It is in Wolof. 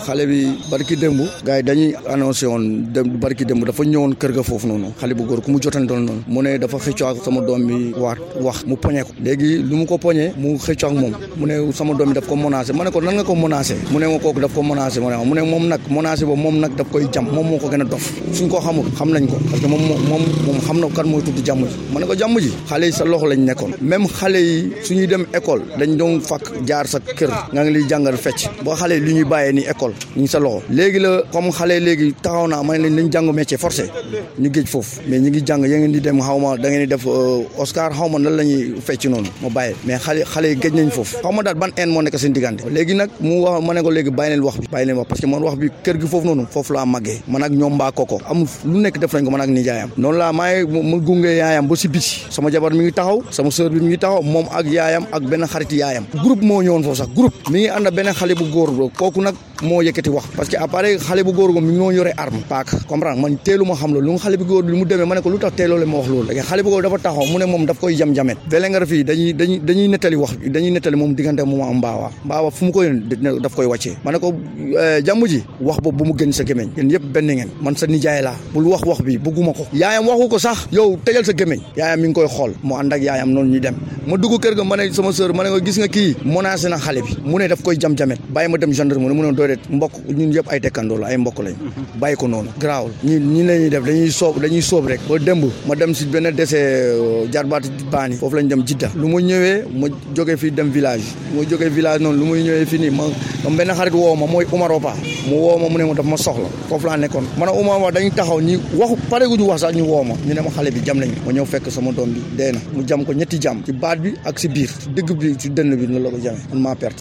xale bi barki démb gars yi dañuy annoncé woon dem barki démb dafa ñëwoon kër ga foofu noonu xale bu góor ku mu jotan doon noonu mu ne dafa xëccoo ak sama doom bi waat wax mu poñe ko léegi lu mu ko poñee mu xëccoo ak moom mu ne sama doom bi daf ko menacé ma ne ko nan nga ko menacé mu ne ma kooku daf ko menacé mu ne mu ne moom nag menacé boobu moom nag daf koy jam moom moo ko gën a dof suñ ko xamul xam nañ ko parce que moom moom moom xam na kan mooy tudd jàmm ji ma ne ko jàmm ji xale yi sa loxo lañ nekkoon même xale yi suñuy dem école dañ doon fakk jaar sa kër nga ngi liy jàngal fecc boo xale yi lu ñuy bàyyee ni école ñu ngi sa loxo léegi la comme xale léegi taxaw naa ma ne nañ jàng métier forcé ñu géej foofu mais ñu ngi jàng ya ngeen di dem xaw ma da ngeen di def Oscar xaw ma nan la ñuy fecc noonu ma bàyyi mais xale xale yi géej nañ foofu xaw ma daal ban en moo nekk seen diggante léegi nag mu wax ma ne ko léegi bàyyi leen wax bi bàyyi leen wax parce que man wax bi kër gi foofu noonu foofu laa màggee man ak ñoom mbaa koko amul lu nekk def nañ ko man ak nijaayam noonu laa maay ma gunge yaayam ba si biti sama jabar mi ngi taxaw sama sœur bi mi ngi taxaw moom ak yaayam ak benn xarit yaayam groupe moo ñëwoon foofu sax groupe mi ngi ànd benn xale bu góor kooku nag moo yëkkati wax parce que après xale bu góor go mi ngi noo yore arme paak comprendre man teelu ma xam loolu lu nga xale bu góor lu mu demee ma ne ko lu tax teeloo ma wax loolu léegi xale bu góor dafa taxaw mu ne moom daf koy jam-jamet Vélingara fii dañuy dañuy dañuy nettali wax dañuy nettali moom diggante moom am mbaawa mbaawa fu mu koy daf koy wàccee ma ne ko jàmm ji wax boobu bu mu gën sa gémmiñ yéen yëpp benn ngeen man sa nijaay laa bul wax wax bi bëgguma ko yaayam waxu ko sax yow tëjal sa gémmiñ yaayam mi ngi koy xool mu ànd ak yaayam noonu ñuy dem ma dugg kër ga ma ne sama sœur ma ne ko gis nga kii menacé na xale bi mu ne daf koy jam-jamet bàyyi ma dem gendarmerie mu ne doy det mbokk ñun yëpp ay tekkandoo la ay mbokk lañ bàyyi ko noonu garaawul ñi ñi la ñuy def dañuy soob dañuy soob rek ba démb ma dem si benn dese jarbaati baani foofu lañ dem jidda lu ma ñëwee ma jógee fii dem village ma jógee village noonu lu muy ñëwee fii nii ma ma benn xarit woo ma mooy Umar Opa mu woo ma mu ne ma daf ma soxla foofu laa nekkoon ma ne Umar Opa dañu taxaw ñi waxu pare gu ñu wax sax ñu woo ma ñu ne ma xale bi jam nañ ma ñëw fekk sama doom bi dee na mu jam ko ñetti jam ci baat bi ak si biir si dëgg bi si dënn bi noonu la ko jamee man maa perte